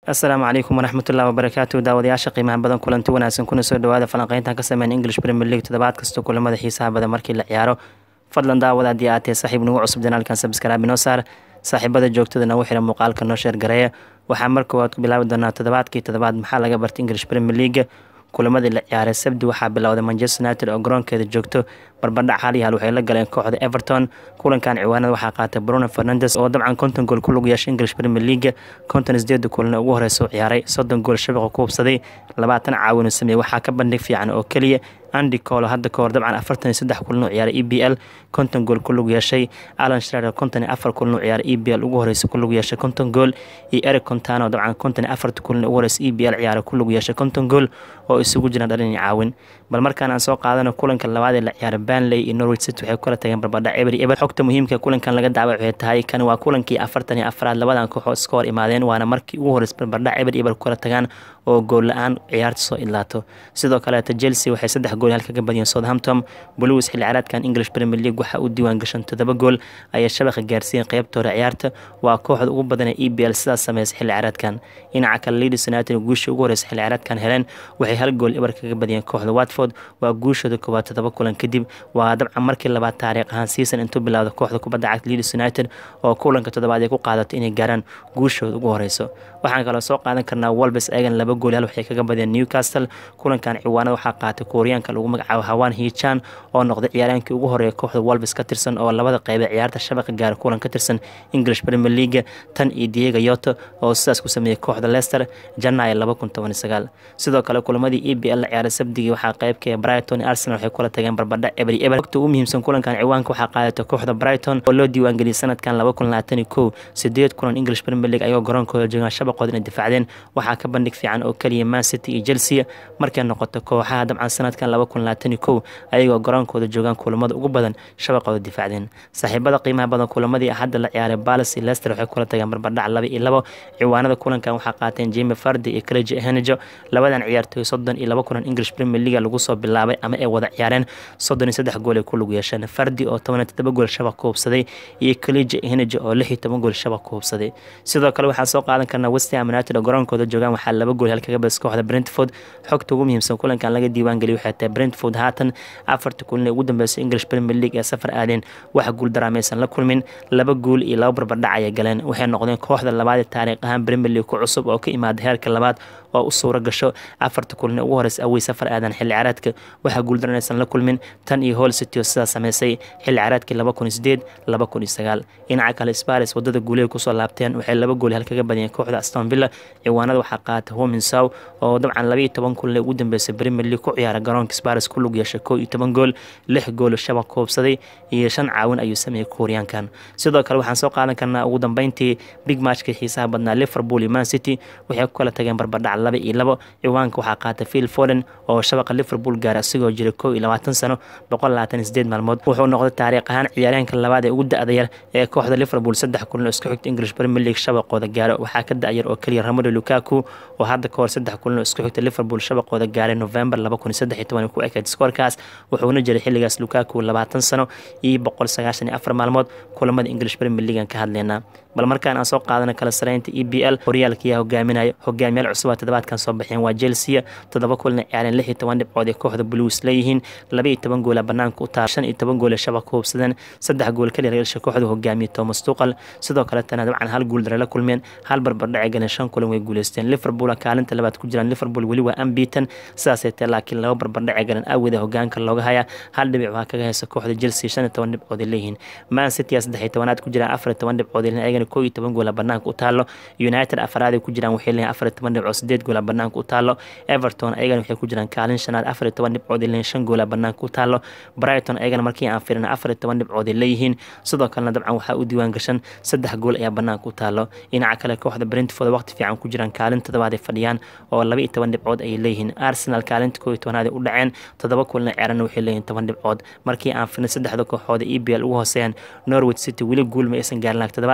asalaamu calaykum waraxmatullahi wabarakaatu daawadayaasha qiimaha badan kulanti wanaagsan kuna soo dhawaada falanqeyntan ka sameyn english premier league toddobaad kasta kulamada xiisaha badan markii la ciyaaro fadlan daawada haddii aad tahay saaxiib nagu cusub janaalkan sabskraabi noo saar saaxiibada joogtada nagu xira muuqaalka noo sheer gareeya waxaa mar koowaad ku bilaabi doonaa toddobaadkii toddobaad maxaa laga bartay english premier league kulamadii la ciyaaray sabdi waxaa bilowday manchester united oo garoonkeeda joogto barbadhac hal iyo hal waxay la galeen kooxda everton kulankan ciwaanada waxaa qaatay bruno fernandes oo dabcan konton gool ku lug yeeshay english premier league konton sideeda kulan ugu horeysa u ciyaaray soddon gool shabaqa ku hubsaday labaatan caawinu sameeyey waxaa ka bandhig fiican oo keliya andy colo hadda kahor dabcan afartan iyo saddex kulan u ciyaaray e b l konton gool ku lug yeeshay alan shrader konton iyo afar kulan u ciyaaray e b l ugu horeysa ku lug yeeshay konton gool iyo eric contano dabcan konton iyo afarta kulan ugu horeysa e b l ciyaaray ku lug yeeshay konton gool oo isugu jiraan dhalin iyo caawin bal markaan aan soo qaadano kulanka labaad ee la ciyaaray banley iyo norwich city waxay kula tageen barbadhac ebery eber xogta muhiimka kulankan laga daawac waxay tahay kan waa kulankii afartan iyo afraad labadan kooxood iska hor imaadeen waana markii ugu horeysa barbadhac eber eber kula tagaan oo gool la-aan ciyaarta soo idlaato sidoo kaleeta chelsea waxay saddex gool halka ka badiyeen southampton blues xilli ciyaareedkan english premier league waxaa u diiwaan gashan toddoba gool ayay shabaqa gaarsiiyeen qeybta hore ciyaarta waa kooxda ugu badan ee e b l sidaas sameysay xilli ciyaareedkan dhinaca kale leeds united guusha ugu horeysa xilli ciyaareedkan heleen waxay hal gool eber kaga badiyeen kooxda watford waa guushooda koowaad toddoba kulan kadib waa dabcan markii labaad taariikh ahaan season intuu bilowda kooxda kubadda cagta leeds united oo kulanka toddobaad ay ku qaadato inay gaaraan guushooda ugu horeyso waxaan kaloo soo qaadan karnaa wolbes egan laba gool hal waxay kaga badiyeen newcastle kulankan ciwaanada waxaa qaatay kuuriyaanka lagu magacaabo hawaan hichan oo noqday ciyaaraankii ugu horeeya kooxda wolbes ka tirsan oo labada qeybe ciyaarta shabaqa gaara kulan ka tirsan english premier league tan iyo diego yoto oo sidaas ku sameeyey kooxda leicester janaayo laba kun toban sagaal sidoo kale kulamadii e b l la ciyaaray sabdigii waxaa qeybka brighton iyo arsenal waxay kula tageen barbadha ebri eber wagta ugu muhiimsan kulankan ciwaanka waxaa qaadatay kooxda brighton oo loo diiwaangeliyay sanadkan laba kun labaatan iyo kow sideed kulan english premier league ayagoo garoonkooda joogaan shabaqooda inay difaacdeen waxaa ka bandhig fiican oo keliya man city iyo chelsea markay noqoto kooxaha dabcan sanadkan laba kun labaatan iyo kow ayagoo garoonkooda joogaan kulamada ugu badan shabaqooda difaacdeen saaxiibada qiimaha badan kulamadii hadda la ciyaaray balas iyo leicester waxay kula tageen barbadhac laba iyo labo ciwaanada kulankan waxaa qaateen jimi fardi iyo craig henejo labadan ciyaartooy soddon iyo laba kulan english premier league lagu soo bilaabay ama ay wada ciyaareen soddon iyo saddex gool ay ku lug yeesheen fardi oo toban iyo toddoba gool shabaq ku hubsaday iyo craig henejo oo lix iyo toban gool shabaq ku hubsaday sidoo kale waxaan soo qaadan karnaa west ham united oo garoonkooda joogaan waxaa laba gool halkaga badis kooxda brentford xogta ugu muhiimsan kulankan laga diiwaangeliy waxay tahay brentford haatan afarta kulan ee ugu dambeysay english premier league ee safar aadeen wax guul daraamaysan la kulmin laba guul iyo laba barbardhac ayay galeen waxay noqdeen kooxda labaad ee taariikh ahaan premier league ku cusub oo ka imaada heerka labaad oo u suura gasho afarta kulan ee ugu horeysa awey safar aadan xilli ciyaareedka waxaa guul daranaysan la kulmin tan iyo hol city oo sidaas sameysay xilli ciyaareedkii laba kun iyo sideed laba kun iyo sagaal dhinaca kale sparis wadada guulehay kusoo laabteen waxay laba gool halkaga badiyeen kooxda aston villa ciwaanada waxaa qaata hominsow oo dabcan laba iyo toban kulan ee ugu dambeysay premier league ku ciyaara garoonka sparis ku lug yeeshay kow iyo toban gool lix gool shabaq ku hubsaday iyo shan caawin ayuu sameeyey kuuriyaankan sidoo kale waxaan soo qaadan karnaa ugu dambeyntii big matchkii xiisaha badnaa liverpool iyo man city waxay ku kala tageen barbadhac laba iyo labo ciwaanka waxaa qaatay phil foden oo shabaqa liverpool gaara asigoo jira kow iyo labaatan sano boqol labaatan iyo sideed maalmood wuxuu noqday taariikh ahaan ciyaaryaanka labaad ee ugu da-da yar ee kooxda liverpool saddex kulan oo isku xigta english premier league shabaqooda gaaro waxaa ka da-yar oo keliya ramado lukaku oo hadda kahor saddex kulan oo isku xigta liverpool shabaqooda gaaray november laba kun iyo saddex iyo toban ku ekeyd skoorkaas wuxuuna jiray xilligaas lukaku labaatan sano iyo boqol sagaashan iyo afar maalmood kulamada english premier league aan ka hadleynaa bal markaan aan soo qaadana kala sareynta e b l horyaalkiyaa hogaaminayo hogaamiyaal cusub toddobaadkan soo baxeen waa chelsea toddoba kulna ciyaareen lix iyo toban dhibcood ee kooxda blues leeyihiin laba iyo toban goola banaanka u taal shan iyo toban gool ee shabaq ku hubsadeen saddex gool kaliya reersha kooxda hogaamiye thomas tuqal sidoo kaletana dabcan hal guul dare la kulmeen hal barbardhace galeen shan kulan way guuleysteen liverpool kaalinta labaad ku jiraan liverpool weli waa ambiitan sidaasay tae laakiin laba barbardhace galeen awgeeda hogaanka looga haya hal dhibic waa kaga haysa kooxda chelsea shan iyo toban dhibcood ay leeyihiin man city saddex iyo tobanaad ku jiraan afar iyo toban dhibcood ayagana kow iyo toban goola banaanka u taalo united afaraad ku jiraan waxay leeyihin afar iyo toban dhibcood sideed goola banaanka u taalo everton ayagana waxay ku jiraan kaalin shanaad afar iyo toban dhibcood ay leeyihin shan goola banaanka u taalo brighton ayagana markii aan firin afar iyo toban dhibcood ay leeyihiin sidoo kalena dabcan waxaa u diiwaan gashan saddex gool ayaa banaanka u taalo dhinaca kale kooxda brentford waqti fiican ku jiraan kaalin toddobaad ay fadhiyaan oo laba iyo toban dhibcood ayay leeyihiin arsenal kaalinta koo iyo tobanaad ay u dhaceen toddoba kulna ciyaarana waxay leeyihin toban dhibcood markii aan firin saddexda kooxood e b l ugu hooseeyaan norwich city weli guul ma aysan gaarin laak toddobaadkan dhibic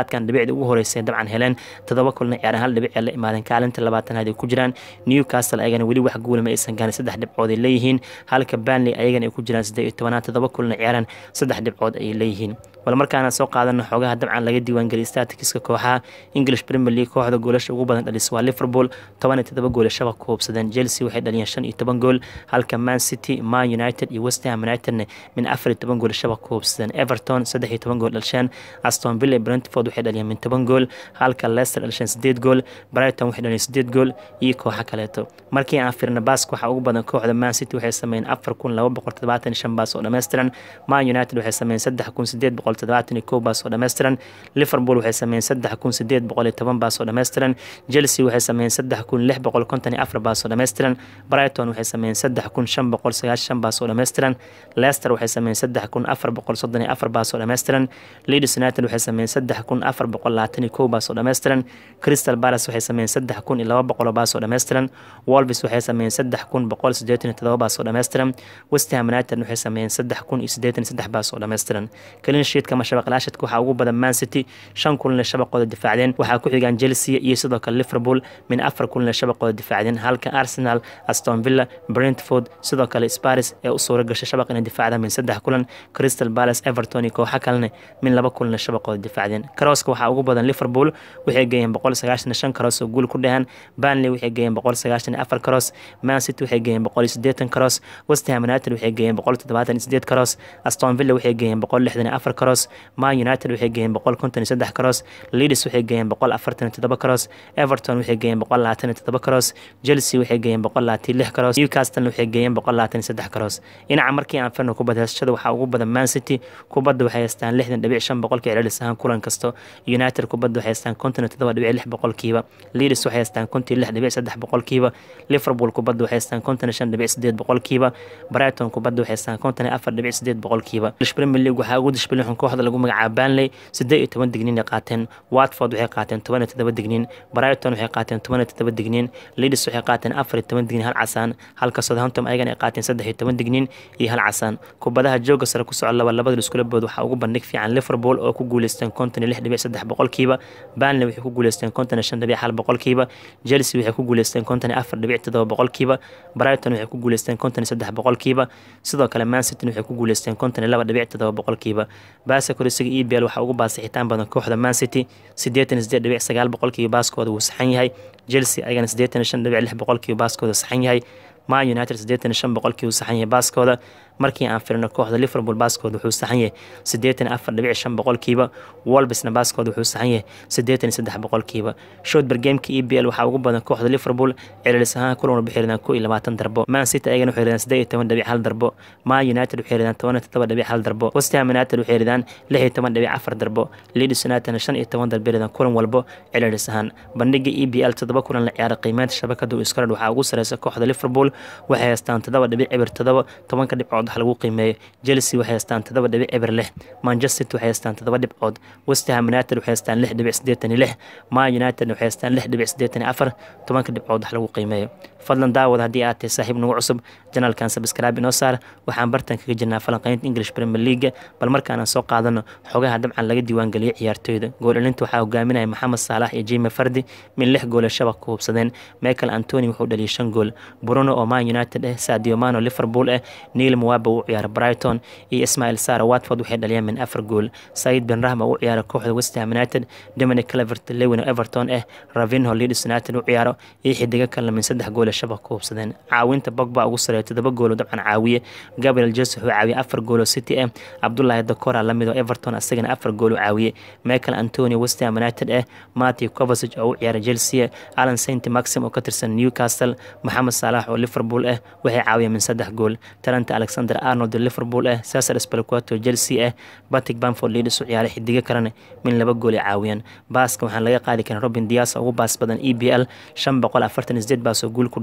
dhibicda ugu horeysay dabcan heleen toddoba kulna ciyaaraan hal dhibic ee la imaadeen kaalinta labaatanaad ay ku jiraan newcastle ayagana weli wax guula ma aysan gaarin saddex dhibcood ay leeyihiin halka banley ayagana ay ku jiraan siddeed iyo tobanaad toddoba kulna ciyaaraan saddex dhibcood ayay leeyihiin bal markaana soo qaadano xoogaha dabcan laga diiwaangeliyay statikiska kooxaha english premier league kooxda goolasha ugu badan dhalis waa liverpool toban iyo todoba gool shabaq ku hubsadeen chelsea waxay dhaliyeen shan iyo toban gool halka man city man united iyo west ham unitedna min afar iyo toban gool shabaq ku hubsadeen everton saddex iyo toban gool dhalsheen aston villa brentford waxay dhaliyeen min toban gool halka leicester dhalsheen sideed gool brighton waxay dhaliyeen sideed gool iyo kooxa kaleeto markii aan firna baask waxaa ugu badan kooxda man city waxay sameeyeen afar kun laba boqol toddobaatan iyo shan baas oo dhammaystiran man united waxay sameeyeen saddex kun sideed boqol toddobaatan iyo kow baas oo dhammaystiran liverpool waxay sameeyeen saddex kun sideed boqol iyo toban baas oo dhammaystiran chelsea waxay sameeyeen saddex kun lix boqol konton iyo afar baas oo dhammaystiran brighton waxay sameeyeen saddex kun shan boqol sagaashan baas oo dhammaystiran leicester waxay sameeyeen saddex kun afar boqol soddon iyo afar baas oo dhammaystiran leeds united waxay sameeyeen saddex kun afar boqol labaatan iyo kow baas oo dhammaystiran crystal palace waxay sameeyeen saddex kun iyo laba boqol baas oo dhammaystiran wolves waxay sameeyeen saddex kun boqol siddeetan iyo todoba baas oo dhammaystiran west ham united waxay sameeyeen saddex kun iyo siddeetan iyo saddex baas oo dhammaystiran clean sheetka ama shabaqlaashadka waxaa ugu badan man city shan kulinle shabaqooda difaacdeen waxaa ku xigaan chelsea iyo sidoo kale liverpool min afar kulinle shabaqooda difaacdeen halka arsenal aston villa brentford sidoo kale sparis ee u suura gashay shabaq inay difaacdaan min saddex kulan crystal palace everton iyo kooxa kalene min laba kulinle shabaqooda difaacdeen karooska waxaa ugu badan liverpool waxay geeyeen boqol sagaashan iyo shan karoos oo guul ku dhahan banley waxay geeyeen boqol sagaashan iyo afar karoos man city waxay geeyeen boqol iyo siddeetan karoos west ham united waxay geeyeen boqol toddobaatan iyo siddeed karoos aston villa waxay geeyeen boqol lixdan iyo afar karoos man united waxay geeyeen boqol konton iyo saddex karoos leeds waxay geeyeen boqol afartan iyo toddoba karoos everton waxay geeyeen boqol labaatan iyo toddoba karoos chelsea waxay geeyeen boqol labaatan iyo lix karoos newcastle waxay geeyeen boqol labaatan iyo saddex karoos dhinaca markii aan firno kubadda heesashada waxaa ugu badan man city kubadda waxay haystaan lixdan dhibic shan boqolkii celcelis ahaan kulan kasto united kubadda waxay haystaan konton iyo toddoba dhibic lix boqolkiiba leeds waxay haystaan konton iyo lix dhibic saddex boqolkiiba liverpool kubadda waxay haystaan konton iyo shan dhibic sideed boqolkiiba brighton kubadda waxay haystaan konton iyo afar dhibic sideed boqolkiiba premier league waxaa ugu dishbilixun kooxda lagu magacaabo banley siddeed iyo toban digniin ay qaateen watford waxay qaateen toban iyo toddoba digniin brighton waxay qaateen toban iyo toddoba digniin leeds waxay qaateen afar iyo toban digniin hal casaan halka southampton ayagana ay qaateen saddex iyo toban digniin iyo hal casaan kubadaha jooga sare ku soco laba labada iskula bood waxaa ugu bandhig fiican liverpool oo ku guuleysteen konton iyo lix dhibic saddex boqolkiiba banley waxay ku guuleysteen konton iyo shan dhibic hal boqolkiiba chelsea waxay ku guuleysteen konton iyo afar dhibic toddoba boqolkiiba brighton waxay ku guuleysteen konton iyo saddex boqolkiiba sidoo kale man city waxay ku guuleysteen konton iyo laba dhibic toddoba boqolkiiba baasa korisiga e b l waxaa ugu baasixitaan badan kooxda man city siddeetan iyo siddeed dhibic sagaal boqolkiiba baaskooda wuu saxan yahay chelsea ayagana siddeetan iyo shan dhibic lix boqolkiiba baaskooda saxan yahay man united siddeetan iyo shan boqolkii uu saxan yahay baaskooda markii aan firino kooxda liverpool baaskooda wuxuu saxan yahay siddeetan iyo afar dhibic shan boqolkiiba wolbesna baaskooda wuxuu saxan yahay siddeetan iyo saddex boqolkiiba shotber gameka e b l waxaa ugu badan kooxda liverpool celilis ahaan kulan walba xiridaan ko iyo labaatan darbo man city ayagana waxay ridaan siddeed iyo toban dhibic hal darbo man united waxay ridaan toban iyo toddoba dhibic hal darbo west ham united waxay ridaan lix iyo toban dhibic afar darbo leeds united shan iyo toban darbo ridaan kulan walbo celilis ahaan bandhiga e b l toddoba kulan la ciyaara qiimeynta shabakada iskarad waxaa ugu sareysa kooxda liverpool waxay haystaan toddoba dhibic eber toddoba tobanka dhibcood wax lagu qiimeeyo chelsea waxay haystaan toddoba dhibic eber lix manchester waxay haystaan toddoba dhibcood west ham united waxay haystaan lix dhibic siddeetan iyo lix man united waxay haystaan lix dhibic siddeetan iyo afar tobanka dhibcood wax lagu qiimeeyo fadlan daawad haddii aad tahay saaxiib nagu cusub janaalkan sabskraaib inoo saar waxaan bartan kaga jirnaa falanqeynta english premier league bal markaanaan soo qaadano xogaha dabcan laga diiwaangeliyay ciyaartooyda gool-dhalinta waxaa hogaaminaya maxamed saalax iyo jime fardi min lix goole shabaq ku hubsadeen michael antony wuxuu dhaliyay shan gool bruno oo man united ah sadio mano liverpool ah neil mwaba uu ciyaara brighton iyo ismail sara watford waxay dhaliyeen min afar gool said ben rahma uu ciyaara kooxda west ham united dominic clevert lewin oo everton ah ravinho leeds united u ciyaaro iyo xidigo kalena min saddex goole shabaq ku hubsadeen caawinta bogba ugu sareeya todoba goolo dabcan caawiye gabriel jes wuxuu caawiyey afar goolo city ah cabdulahi dakora lamid oo everton asagana afar goolo caawiye michael antonio west ham united ah matthew covasig oo u ciyaara chelsea alan saint maxim oo ka tirsan newcastle maxamed saalax oo liverpool ah waxay caawiyeen min saddex gool talanta alexander arnold oo liverpool ah cesar spelquato chelsea ah batic bamford leaders u ciyaaray xidigo kalena min laba gool ay caawiyeen baaska waxaan laga qaadi karin robin dias ugu baas badan e b l shan boqol afartan sideed baas oo guul ku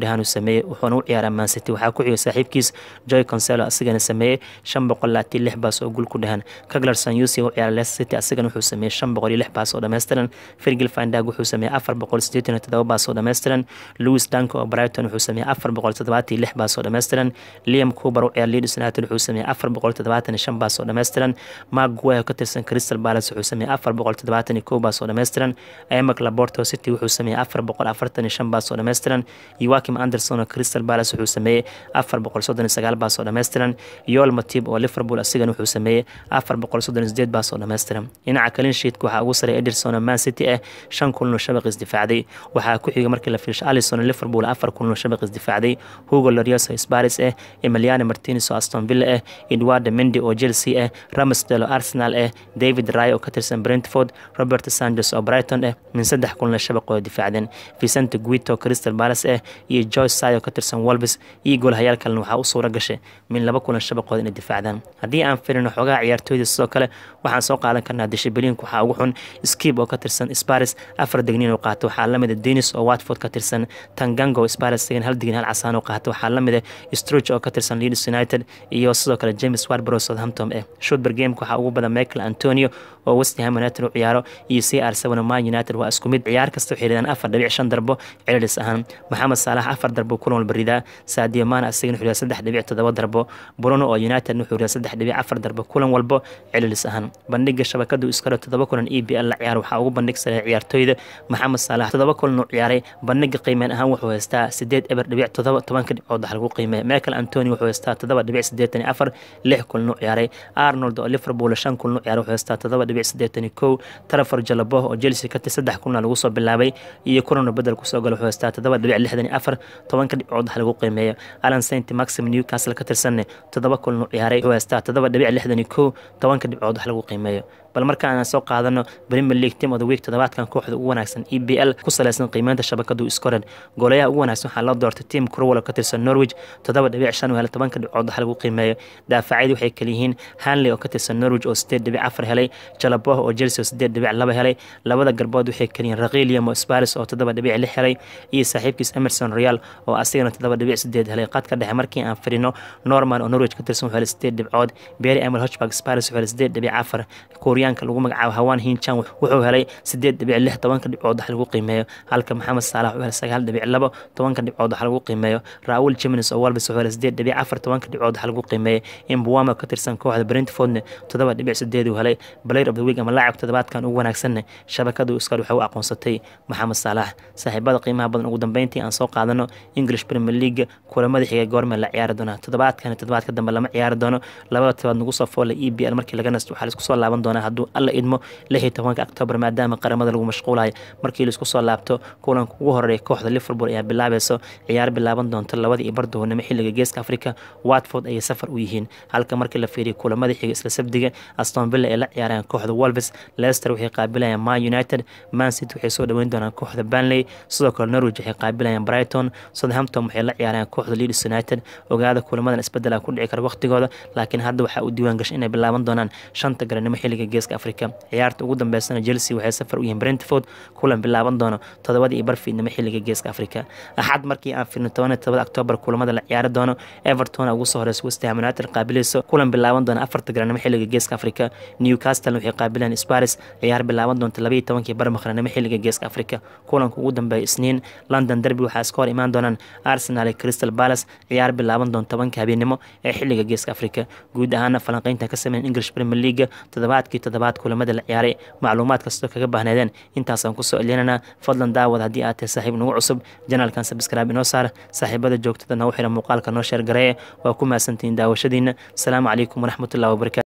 dhahaan uu sameeyey wuxuuna u ciyaaraa man city waxaa ku xigay saaxiibkiis joy conselo asigana sameeyey shan boqol labaatan lix baas oo gul ku dhahan kaglar sanyusi u ciyaara leicester city asigana wuxuu sameeyey shan boqol iyo lix baas oo dhammaystiran fergil fandag wuxuu sameeyey afar boqol siddeetan iyo toddoba baas oo dhammaystiran louis danko oo brighton wuxuu sameeyey afar boqol toddobaatan iyo lix baas oo dhammaystiran liam coober u ciyaar leeds united wuxuu sameeyey afar boqol toddobaatan iyo shan baas oo dhammaystiran mark guay oo ka tirsan crystal palace wuxuu sameeyey afar boqol toddobaatan iyo kow baas oo dhammaystiran emak laborto city wuxuu sameeyey afar boqol afartan iyo shan baas oo dhammaystiran yoakim anderson oo crystal palace wuxuu sameeyey afar boqol soddon iyo sagaal baas oo dhammaystiran yoel matib oo liverpool asigana wuxuu sameeyey afar boqol soddon iyo sideed baas oo dhammaystiran dhinaca cleansheetka waxaa ugu sareeya ederson oo man city ah shan kulan oo shabaq isdifaacday waxaa ku xiga markii la fiirsho alison oo liverpool afar kulan oo shabaq isdifaacday hugo lorios oo sparis ah emiliano martinez oo aston villa ah edwardo mendi oo chelsea ah ramsdale oo arsenal ah david ray oo ka tirsan brentford robert sanchez oo brighton ah min saddex kulan oo shabaq oo difaacdeen vicente guito oo crystal palace ah iyo joyce say oo ka tirsan wolves iyo goolhayaal kalena waxaa u suura gashay min laba kulan shabaqood inay difaacdaan haddii aan firino xogaha ciyaartooyda sidoo kale waxaan soo qaadan karnaa dishibiliinka waxaa ugu xun skib oo ka tirsan sparis afar degniin oo qaata waxaa lamida denis oo watford ka tirsan tangango sparis isagan hal degniin hal casaan oo qaata waxaa lamida struch oo ka tirsan leeds united iyo sidoo kale james warbro southampton eh shotber gameka waxaa ugu badan michael antonio oo westham united u ciyaaro iyo c r seven man united waa isku mid ciyaar kasta waxay ridaan afar dhibic shan darbo celilis ahaan maxamed saalax afar darbo kulan walba ridaa sadio man asigana wuxuu ridaa saddex dhibic toddoba darbo bruno oo united wuxuu ridaa saddex dhibic afar darbo kulan walbo celilis ahaan bandhiga shabakadu iskale toddoba kulan e b l la ciyaar waxaa ugu bandhig sareeya ciyaartooyda maxamed saalax toddoba kulan uu ciyaaray bandhiga qiimeen ahaan wuxuu haystaa sideed eber dhibic toddoba tobanka dhibcood wax lagu qiimeeya michael antony wuxuu haystaa toddoba dhibic siddeetan iyo afar lix kulan uu ciyaaray arnold oo liverpool shan kulan uu ciyaaray wuxuu haystaa toddoba dhibic siddeetan iyo kow trafor jalabo oo chelsea ka tir saddex kulan lagu soo bilaabay iyo kulanoo bedel kusoo gala wuxuu haystaa toddoba dhibic lixdan iyo afar tobanka dhibcood wax lagu qiimeeyo alan saint maxim newcastle ka tirsanne toddoba kulan uu ciyaaray wuxuu haystaa toddoba dhibic lixdan iyo kow tobanka dhibcood wax lagu qiimeeyo bal markaan aan soo qaadano premier league team of the week toddobaadkan kooxda ugu wanaagsan e b l ku saleysan qiimeynta shabakadu iskoren goolayaha ugu wanaagsan waxaa loo doortay team crowell oo ka tirsan norwich toddoba dhibic shan hele tobanka dhibcood wax lagu qiimeeyo daafacyadii waxay kaliyihiin hanley oo ka tirsan norwich oo sideed dhibic afar helay jalaboh oo chelsea oo sideed dhibic laba helay labada garbood waxay kaliyihiin rakhiliam oo sparis oo toddoba dhibic lix helay iyo saaxiibkiis emerson real oo asigana toddoba dhibic sideed helay qadka dhexe markii aan fadhino norman oo norwich ka tirsan wuxuu helay sideed dhibcood bery emil hochberg sparis wuxuu helay sideed dhibic afar kuuriyaanka lagu magacaabo hawan hinchan wuxuu helay sideed dhibic lix tobanka dhibcood wax lagu qiimeeyo halka maxamed saalax wuxuu helay sagaal dhibic labo tobanka dhibcood wax lagu qiimeeyo raul jimins oo walbis wuxuu helay sideed dhibic afar tobanka dhibcood wax lagu qiimeeyo imbuwama ka tirsan kooxda brentfordne toddoba dhibic sideed uu helay player of the week ama laacib toddobaadkan ugu wanaagsanne shabakadu iskar waxay u aqoonsatay maxamed saalax saaxiibada qiimaha badan ugu dambeyntii aan soo qaadano english premier league kulamada xiga goorme la ciyaari doonaa toddobaadkan toddobaadka dambe lama ciyaari doono labada tobaad nagu soo foola e b l markii laga nasto waxaa laisku soo laaban doonaa hadduu alla idmo lix iyo tobanka octoobar maadaama qaramada lagu mashquulayo markii laisku soo laabto kulanka ugu horeeya kooxda liverpool ayaa bilaabayso ciyaar bilaaban doonta labada iyo bardoonimo xilliga geeska africa watford ayay safar u yihiin halka markii la fiiriyo kulamada xiga isla sabdiga aston villa ay la ciyaarayaan kooxda wolves leicester waxay qaabilayaan man united man city waxay soo dhaweyn doonaan kooxda banley sidoo kale norwich waxay qaabilayaan brighton southampton waxay la ciyaarayaan kooxda leeds united ogaada kulamadan isbedela ku dhici kara waqtigooda laakiin hadda waxaa u diiwaan gashay inay bilaaban doonaan shanta garanimo xilliga geeska africa ciyaarta ugu dambeysana chelsea waxay safar u yihiin brentford kulan bilaaban doono toddobada iyo barfiidnimo xilliga geeska africa axad markii aan firno toban iyo tobada octoobar kulamada la ciyaari doono everton ugu soo horeysa westham united qaabilayso kulan bilaaban doona afarta garanimo xilliga geeska africa newcastle waxay qaabilayaan sparis ciyaar bilaaban doonta labaiyo tobankii barmaqranimo xilliga geeska africa kulanka ugu dambeeya isniin london derby waxaa iska hor imaan doonaan arsenal iyo crystal palace ciyaar bilaaban doonta tobanka habeenimo ee xilliga geeska africa guud ahaana falanqeynta ka sameyn english premier league toddobaadkii toddobaad kulamada la ciyaaray macluumaad kastoo kaga baahneedeen intaasaan kusoo elinaynaa fadlan daawad haddii aad tahay saaxiib nagu cusub janaalkan sabscribe inoo saar saaxiibada joogtada nagu xira muuqaalka noo sheer gareeye waa ku mahadsantihiin daawashadiina asalaamu calaykum waraxmatullahi wabarakatu